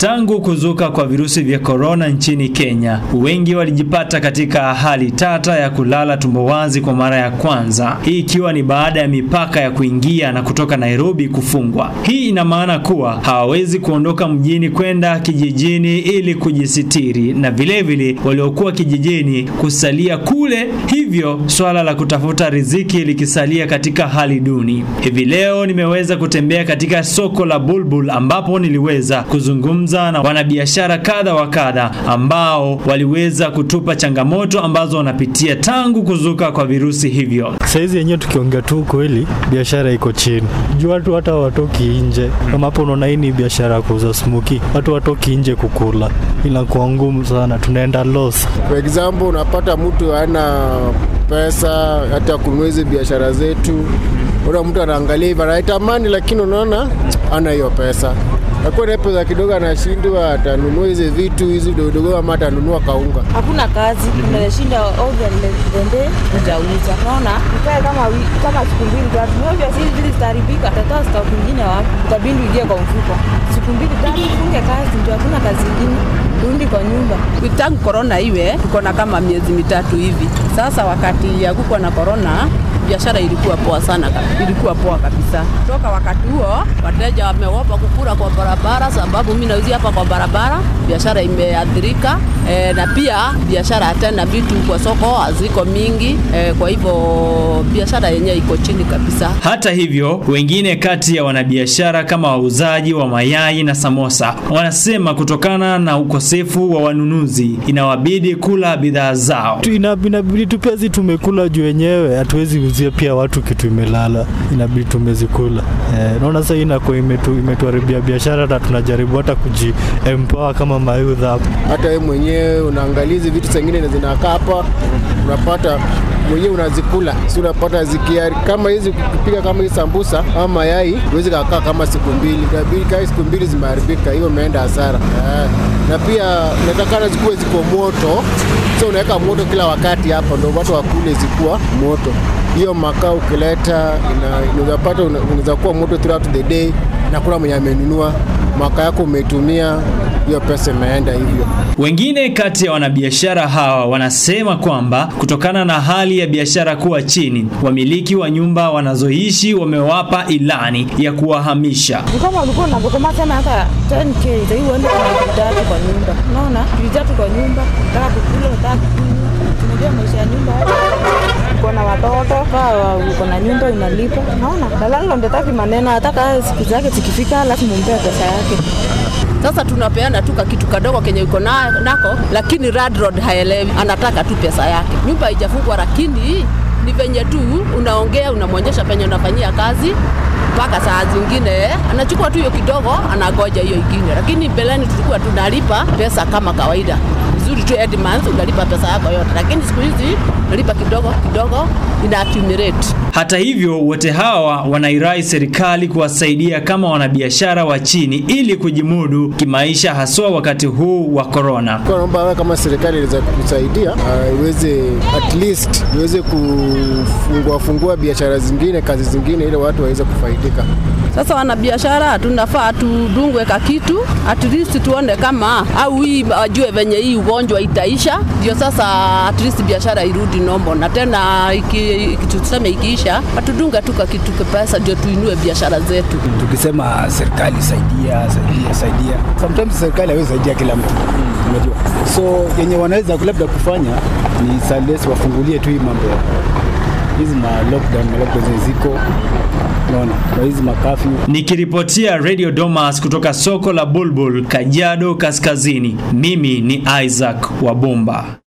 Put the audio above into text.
Tangu kuzuka kwa virusi vya korona nchini Kenya, wengi walijipata katika hali tata ya kulala tumbo wazi kwa mara ya kwanza, hii ikiwa ni baada ya mipaka ya kuingia na kutoka Nairobi kufungwa. Hii ina maana kuwa hawawezi kuondoka mjini kwenda kijijini ili kujisitiri, na vilevile waliokuwa kijijini kusalia kule, hivyo swala la kutafuta riziki likisalia katika hali duni. Hivi leo nimeweza kutembea katika soko la Bulbul ambapo niliweza kuzungumza na wanabiashara kadha wa kadha ambao waliweza kutupa changamoto ambazo wanapitia tangu kuzuka kwa virusi hivyo. Saizi yenyewe tukiongea tu kweli, biashara iko chini juu watu hata watoki nje. Kama hapo unaona, hii ni biashara ya kuuza smoki, watu watoki nje kukula, inakuwa ngumu sana, tunaenda loss. For example, unapata mtu hana pesa hata kununua hizi biashara zetu. Una mtu anaangalia hivi anaitamani, lakini unaona ana hiyo pesa akuwa na pesa kidogo, anashindwa atanunua hizi vitu hizi dogodogo, ama atanunua kaunga. hakuna kazi, unashinda ovyo lende utauza. Naona ukae kama wi- kama siku mbili tatu, ovyo si zili zitaharibika, utatoa stock nyingine wapi? Utabidi ujie kwa mfuko, siku mbili tatu funge kazi, ndio hakuna kazi ingine, rudi kwa nyumba. tangu korona iwe tuko na kama miezi mitatu hivi sasa. Wakati ya kuko na korona biashara ilikuwa poa sana, ka- ilikuwa poa kabisa. Toka wakati huo wateja wameopa kukula kwa barabara, sababu mimi nauzia hapa kwa barabara, biashara imeathirika e, na pia biashara tena vitu kwa soko haziko mingi e, kwa hivyo biashara yenyewe iko chini kabisa. Hata hivyo, wengine kati ya wanabiashara kama wauzaji wa mayai na samosa wanasema kutokana na ukosefu wa wanunuzi inawabidi kula bidhaa zao. Tu- ina- Inabidi tu pia zi tumekula juu wenyewe, hatuwezi uzia pia watu kitu imelala, inabidi tumezikula. Eh, naona sasa hii inakuwa imetu, imetuharibia biashara na tunajaribu hata kuji empower kama mayouth hapa. Hata wewe mwenyewe unaangalia hizi vitu zingine zinakaa hapa, unapata mwenyewe unazikula, si unapata zikia kama hizi kupika kama hii sambusa ama mayai, huwezi kakaa kama siku mbili, inabidi kaa siku mbili zimeharibika, hiyo umeenda hasara. Eh, na pia unatakana zikuwe ziko moto, so unaweka moto kila wakati hapa, ndio watu wakule zikuwa moto. Hiyo makaa ukileta ina- unaweza pata una- unaweza kuwa moto throughout the day, na kuna mwenye amenunua makaa yako umetumia, hiyo pesa imeenda hivyo. Wengine kati ya wanabiashara hawa wanasema kwamba kutokana na hali ya biashara kuwa chini, wamiliki wa nyumba wanazoishi wamewapa ilani ya kuwahamisha. Ni kama ulikuwa unagoma tena hata 10k sasa hivi uende kwa elfu tatu kwa nyumba. Unaona? Elfu tatu kwa nyumba, unataka kukula, unataka kunywa. Unajua maisha ya nyumba hapa. Uko na watoto, kaa uko na nyumba unalipa. Unaona? Na landlord hataki maneno, hataka siku zake zikifika lazima umpe pesa yake. Sasa tunapeana tu kitu kadogo kenye uko na, nako, lakini landlord haelewi, anataka tu pesa yake. Nyumba haijafungwa, lakini ni venye tu unaongea, unamwonyesha penye unafanyia kazi mpaka saa zingine anachukua tu hiyo kidogo, anagoja hiyo ingine. Lakini mbeleni tulikuwa tunalipa pesa kama kawaida vizuri tu, every month unalipa pesa yako yote, lakini siku hizi unalipa kidogo kidogo, ina accumulate. Hata hivyo, wote hawa wanairai serikali kuwasaidia kama wanabiashara wa chini ili kujimudu kimaisha, haswa wakati huu wa korona. Kwa naomba wewe kama serikali inaweza kutusaidia uh, iweze at least iweze kufungua fungua biashara zingine, kazi zingine, ili watu waweze kufaidika. Sasa wanabiashara tunafaa tudungwe ka kitu at least tuone kama au hii wajue venye hii ugonjwa itaisha, ndio sasa at least biashara irudi nombo, na tena iki, iki, tuseme ikiisha watudunga tu ka kitu pesa, ndio tuinue biashara zetu. tukisema serikali saidia saidia saidia, sometimes serikali haiwezi saidia kila mtu unajua, so yenye wanaweza labda kufanya ni sales wafungulie tu hii mambo ya hizi ma lockdown ma lockdown ziko unaona, kwa hizi makafyu Nikiripotia Radio Domas kutoka soko la Bulbul, Kajiado Kaskazini, mimi ni Isaac Wabomba.